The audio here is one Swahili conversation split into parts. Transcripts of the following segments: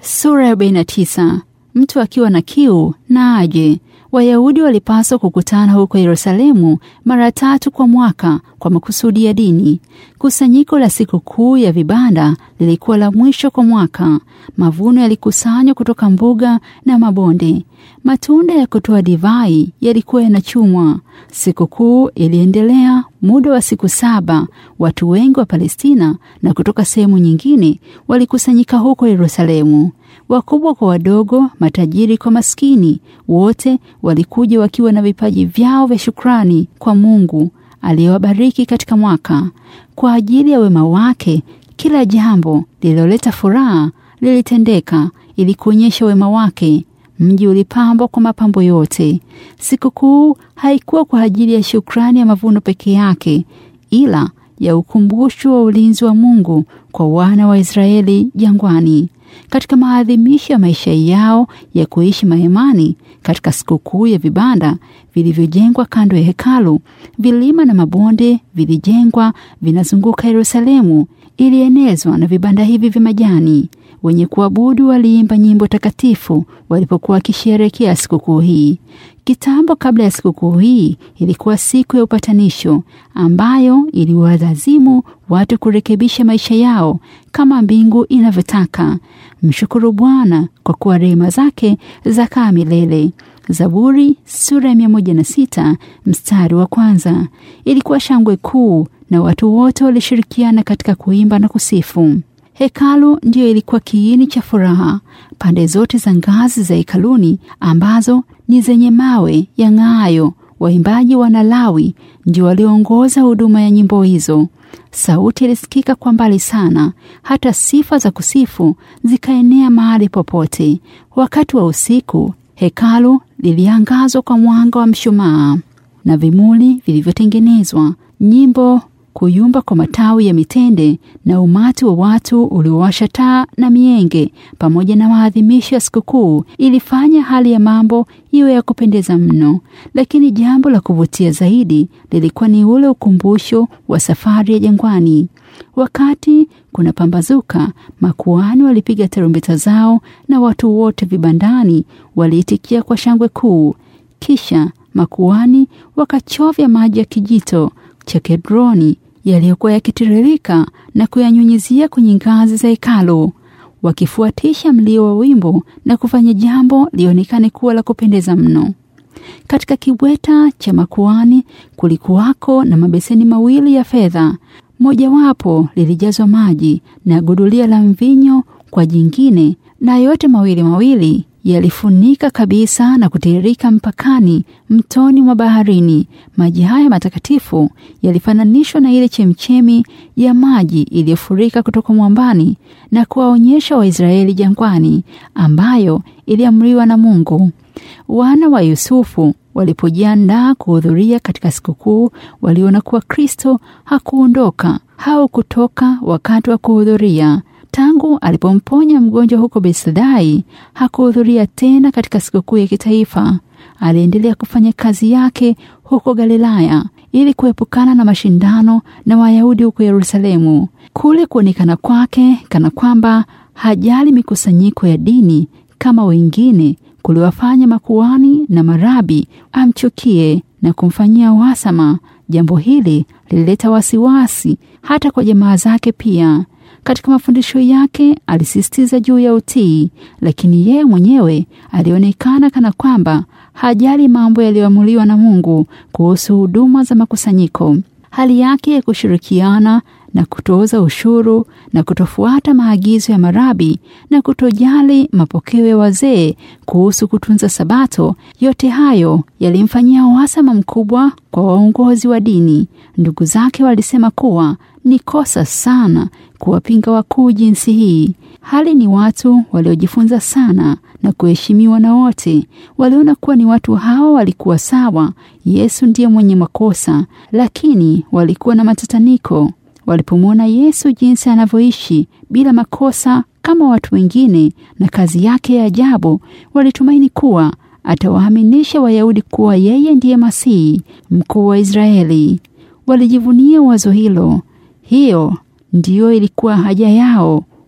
Sura ya 49. Mtu akiwa na kiu na aje. Wayahudi walipaswa kukutana huko Yerusalemu mara tatu kwa mwaka kwa makusudi ya dini. Kusanyiko la siku kuu ya vibanda lilikuwa la mwisho kwa mwaka. Mavuno yalikusanywa kutoka mbuga na mabonde. Matunda ya kutoa divai yalikuwa yanachumwa. Sikukuu iliendelea muda wa siku saba. Watu wengi wa Palestina na kutoka sehemu nyingine walikusanyika huko Yerusalemu. Wakubwa kwa wadogo, matajiri kwa maskini, wote walikuja wakiwa na vipaji vyao vya shukrani kwa Mungu aliyewabariki katika mwaka. Kwa ajili ya wema wake, kila jambo lililoleta furaha lilitendeka ili kuonyesha wema wake. Mji ulipambwa kwa mapambo yote. Sikukuu haikuwa kwa ajili ya shukrani ya mavuno peke yake, ila ya ukumbusho wa ulinzi wa Mungu kwa wana wa Israeli jangwani. Katika maadhimisho ya maisha yao ya kuishi mahemani, katika sikukuu ya vibanda vilivyojengwa kando ya hekalu, vilima na mabonde vilijengwa vinazunguka Yerusalemu, ilienezwa na vibanda hivi vya majani. Wenye kuabudu waliimba nyimbo takatifu walipokuwa wakisherehekea sikukuu hii. Kitambo kabla ya sikukuu hii ilikuwa siku ya upatanisho ambayo iliwalazimu watu kurekebisha maisha yao kama mbingu inavyotaka. Mshukuru Bwana kwa kuwa rehema zake zakaa milele. Zaburi sura ya mia moja na sita mstari wa kwanza. Ilikuwa shangwe kuu na watu wote walishirikiana katika kuimba na kusifu. Hekalu ndiyo ilikuwa kiini cha furaha. Pande zote za ngazi za hekaluni ambazo ni zenye mawe yang'aayo, waimbaji wanalawi ndio walioongoza huduma ya nyimbo hizo. Sauti ilisikika kwa mbali sana, hata sifa za kusifu zikaenea mahali popote. Wakati wa usiku, hekalu liliangazwa kwa mwanga wa mshumaa na vimuli vilivyotengenezwa, nyimbo kuyumba kwa matawi ya mitende na umati wa watu uliowasha taa na mienge pamoja na maadhimisho ya sikukuu ilifanya hali ya mambo iwe ya kupendeza mno. Lakini jambo la kuvutia zaidi lilikuwa ni ule ukumbusho wa safari ya jangwani. Wakati kuna pambazuka, makuhani walipiga tarumbeta zao na watu wote vibandani waliitikia kwa shangwe kuu. Kisha makuhani wakachovya maji ya kijito cha Kedroni yaliyokuwa yakitiririka na kuyanyunyizia kwenye ngazi za hekalu, wakifuatisha mlio wa wimbo na kufanya jambo lionekane kuwa la kupendeza mno. Katika kibweta cha makuani kulikuwako na mabeseni mawili ya fedha, mojawapo lilijazwa maji na gudulia la mvinyo kwa jingine, na yote mawili mawili yalifunika kabisa na kutiririka mpakani mtoni mwa baharini. Maji haya matakatifu yalifananishwa na ile chemchemi ya maji iliyofurika kutoka mwambani na kuwaonyesha Waisraeli jangwani, ambayo iliamriwa na Mungu. Wana wa Yusufu walipojiandaa kuhudhuria katika sikukuu, waliona kuwa Kristo hakuondoka au kutoka wakati wa kuhudhuria. Tangu alipomponya mgonjwa huko Betsaida, hakuhudhuria tena katika sikukuu ya kitaifa. Aliendelea kufanya kazi yake huko Galilaya ili kuepukana na mashindano na Wayahudi huko Yerusalemu. Kule kuonekana kwake kana kwamba hajali mikusanyiko ya dini kama wengine kuliwafanya makuhani na marabi amchukie na kumfanyia uhasama. Jambo hili lilileta wasiwasi hata kwa jamaa zake pia. Katika mafundisho yake alisisitiza juu ya utii, lakini yeye mwenyewe alionekana kana kwamba hajali mambo yaliyoamuliwa na Mungu kuhusu huduma za makusanyiko. Hali yake ya kushirikiana na kutoza ushuru na kutofuata maagizo ya marabi na kutojali mapokeo ya wazee kuhusu kutunza Sabato, yote hayo yalimfanyia uhasama mkubwa kwa waongozi wa dini. Ndugu zake walisema kuwa ni kosa sana kuwapinga wakuu jinsi hii. Hali ni watu waliojifunza sana na kuheshimiwa na wote. Waliona kuwa ni watu hawa walikuwa sawa, Yesu ndiye mwenye makosa, lakini walikuwa na matataniko walipomwona Yesu jinsi anavyoishi bila makosa kama watu wengine na kazi yake ya ajabu, walitumaini kuwa atawaaminisha Wayahudi kuwa yeye ndiye Masihi mkuu wa Israeli. Walijivunia wazo hilo. Hiyo ndiyo ilikuwa haja yao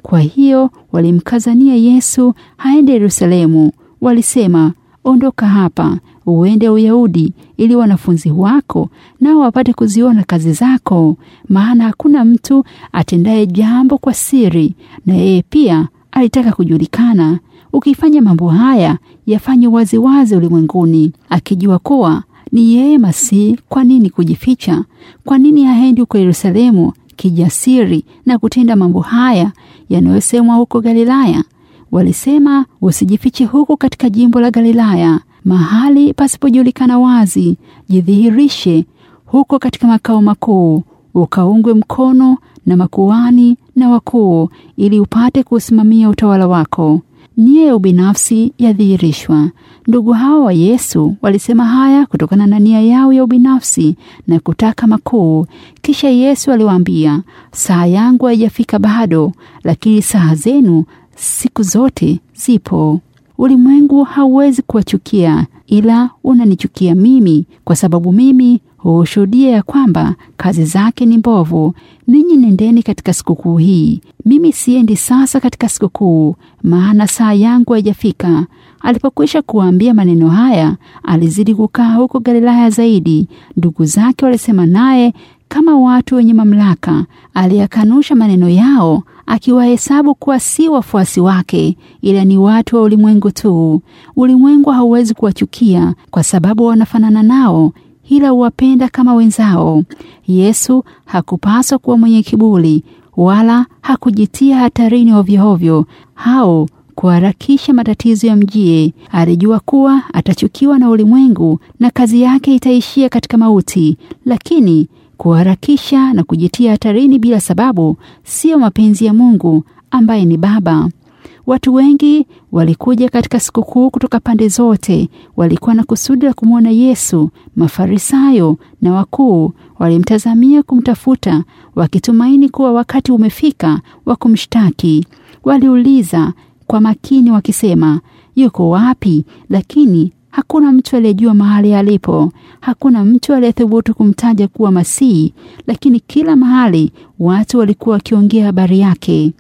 Kwa hiyo walimkazania Yesu aende Yerusalemu. Walisema, ondoka hapa uende Uyahudi, ili wanafunzi wako nao wapate kuziona kazi zako, maana hakuna mtu atendaye jambo kwa siri, na yeye pia alitaka kujulikana. Ukifanya mambo haya, yafanye waziwazi ulimwenguni, akijua kuwa ni yeye Masihi. Kwa nini kujificha? Kwa nini haendi huko Yerusalemu kijasiri na kutenda mambo haya yanayosemwa huko Galilaya? Walisema, usijifiche huku katika jimbo la Galilaya, mahali pasipojulikana wazi. Jidhihirishe huko katika makao makuu, ukaungwe mkono na makuhani na wakuu, ili upate kuusimamia utawala wako. Nia ya ubinafsi yadhihirishwa. Ndugu hao wa Yesu walisema haya kutokana na nia yao ya ubinafsi na kutaka makuu. Kisha Yesu aliwaambia, saa yangu haijafika bado, lakini saa zenu siku zote zipo. Ulimwengu hauwezi kuwachukia, ila unanichukia mimi, kwa sababu mimi huushuhudia ya kwamba kazi zake ni mbovu. Ninyi nendeni katika sikukuu hii, mimi siendi sasa katika sikukuu, maana saa yangu haijafika. Alipokwisha kuwaambia maneno haya, alizidi kukaa huko Galilaya zaidi. Ndugu zake walisema naye kama watu wenye mamlaka. Aliyakanusha maneno yao, akiwahesabu kuwa si wafuasi wake, ila ni watu wa ulimwengu tu. Ulimwengu hauwezi kuwachukia kwa sababu wanafanana nao ila huwapenda kama wenzao. Yesu hakupaswa kuwa mwenye kiburi wala hakujitia hatarini ovyoovyo au kuharakisha matatizo ya mjie. Alijua kuwa atachukiwa na ulimwengu na kazi yake itaishia katika mauti, lakini kuharakisha na kujitia hatarini bila sababu siyo mapenzi ya Mungu ambaye ni Baba. Watu wengi walikuja katika sikukuu kutoka pande zote. Walikuwa na kusudi la kumwona Yesu. Mafarisayo na wakuu walimtazamia kumtafuta, wakitumaini kuwa wakati umefika wa kumshtaki. Waliuliza kwa makini wakisema, yuko wapi? Lakini hakuna mtu aliyejua mahali alipo. Hakuna mtu aliyethubutu kumtaja kuwa Masihi, lakini kila mahali watu walikuwa wakiongea habari yake.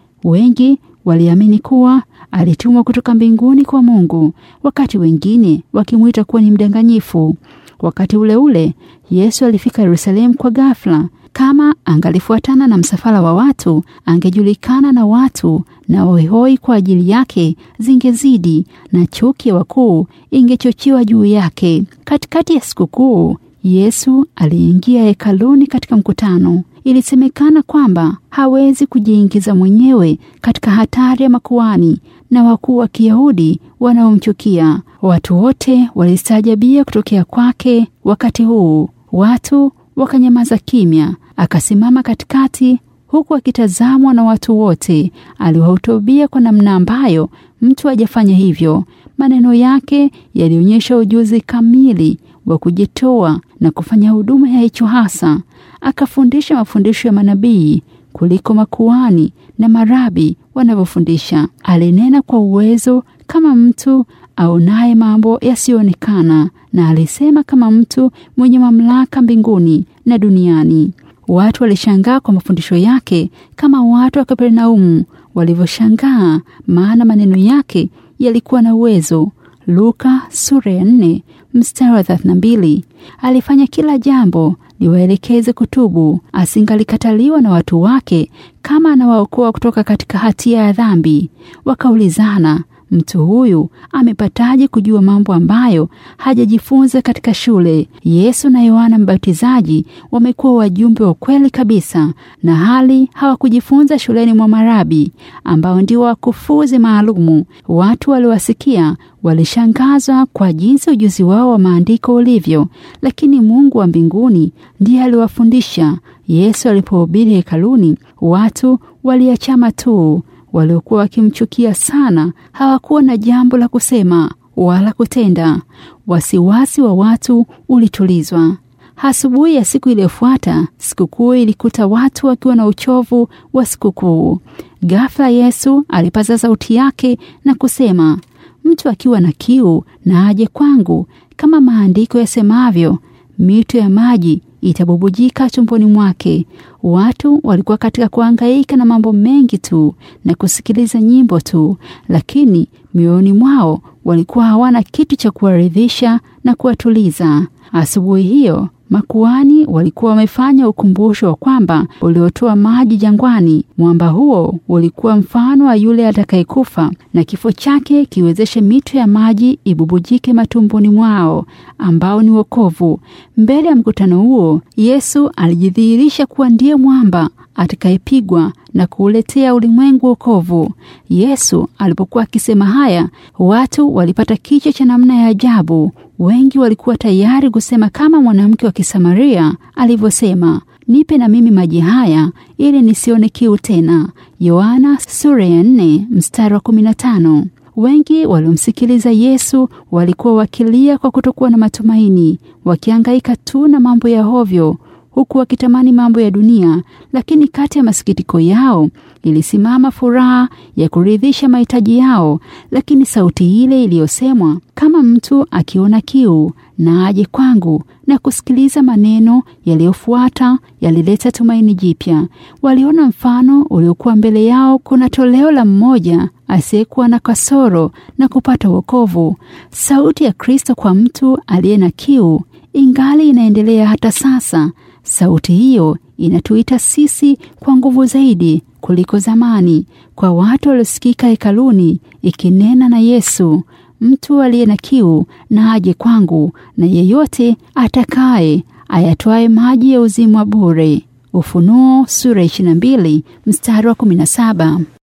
Wengi waliamini kuwa alitumwa kutoka mbinguni kwa Mungu, wakati wengine wakimwita kuwa ni mdanganyifu. Wakati ule ule Yesu alifika Yerusalemu kwa ghafla. Kama angalifuatana na msafara wa watu, angejulikana na watu, na hoihoi kwa ajili yake zingezidi, na chuki ya wakuu ingechochiwa juu yake. Katikati ya sikukuu, Yesu aliingia hekaluni katika mkutano. Ilisemekana kwamba hawezi kujiingiza mwenyewe katika hatari ya makuhani na wakuu wa Kiyahudi wanaomchukia. Watu wote walistaajabia kutokea kwake. Wakati huu watu wakanyamaza kimya. Akasimama katikati, huku akitazamwa na watu wote. Aliwahutubia kwa namna ambayo mtu hajafanya hivyo. Maneno yake yalionyesha ujuzi kamili wa kujitoa na kufanya huduma ya hicho hasa. Akafundisha mafundisho ya manabii kuliko makuhani na marabi wanavyofundisha. Alinena kwa uwezo kama mtu aonaye mambo yasiyoonekana, na alisema kama mtu mwenye mamlaka mbinguni na duniani. Watu walishangaa kwa mafundisho yake kama watu wa Kapernaumu walivyoshangaa, maana maneno yake yalikuwa na uwezo. Luka sura ya nne mstari wa 32. Alifanya kila jambo liwaelekeze kutubu, asingalikataliwa na watu wake kama anawaokoa kutoka katika hatia ya dhambi. Wakaulizana, mtu huyu amepataje kujua mambo ambayo hajajifunza katika shule? Yesu na Yohana Mbatizaji wamekuwa wajumbe wa kweli kabisa, na hali hawakujifunza shuleni mwa marabi ambao ndio wakufuzi maalumu. Watu waliwasikia walishangazwa kwa jinsi ujuzi wao wa maandiko ulivyo, lakini Mungu wa mbinguni ndiye aliwafundisha. Yesu alipohubiri hekaluni, watu waliachama tu. Waliokuwa wakimchukia sana hawakuwa na jambo la kusema wala kutenda. Wasiwasi wa watu ulitulizwa. Asubuhi ya siku iliyofuata, sikukuu ilikuta watu wakiwa na uchovu wa sikukuu. Ghafla Yesu alipaza sauti yake na kusema, mtu akiwa na kiu na aje kwangu, kama maandiko yasemavyo, mito ya maji itabubujika tumboni mwake. Watu walikuwa katika kuhangaika na mambo mengi tu na kusikiliza nyimbo tu, lakini mioyoni mwao walikuwa hawana kitu cha kuwaridhisha na kuwatuliza. Asubuhi hiyo makuhani walikuwa wamefanya ukumbusho wa kwamba uliotoa maji jangwani, mwamba huo ulikuwa mfano wa yule atakayekufa na kifo chake kiwezeshe mito ya maji ibubujike matumboni mwao, ambao ni wokovu. Mbele ya mkutano huo, Yesu alijidhihirisha kuwa ndiye mwamba atakayepigwa na kuuletea ulimwengu wokovu. Yesu alipokuwa akisema haya, watu walipata kichwa cha namna ya ajabu. Wengi walikuwa tayari kusema kama mwanamke wa Kisamaria alivyosema, nipe na mimi maji haya ili nisione kiu tena. Yohana sura ya 4 mstari wa 15. Wengi waliomsikiliza Yesu walikuwa wakilia kwa kutokuwa na matumaini, wakihangaika tu na mambo ya hovyo huku wakitamani mambo ya dunia, lakini kati ya masikitiko yao ilisimama furaha ya kuridhisha mahitaji yao. Lakini sauti ile iliyosemwa, kama mtu akiona kiu na aje kwangu, na kusikiliza maneno yaliyofuata yalileta tumaini jipya. Waliona mfano uliokuwa mbele yao, kuna toleo la mmoja asiyekuwa na kasoro na kupata wokovu. Sauti ya Kristo kwa mtu aliye na kiu ingali inaendelea hata sasa. Sauti hiyo inatuita sisi kwa nguvu zaidi kuliko zamani, kwa watu waliosikika hekaluni ikinena na Yesu, mtu aliye na kiu na aje kwangu, na yeyote atakaye ayatwaye maji ya uzima bure. Ufunuo sura 22 mstari wa 17.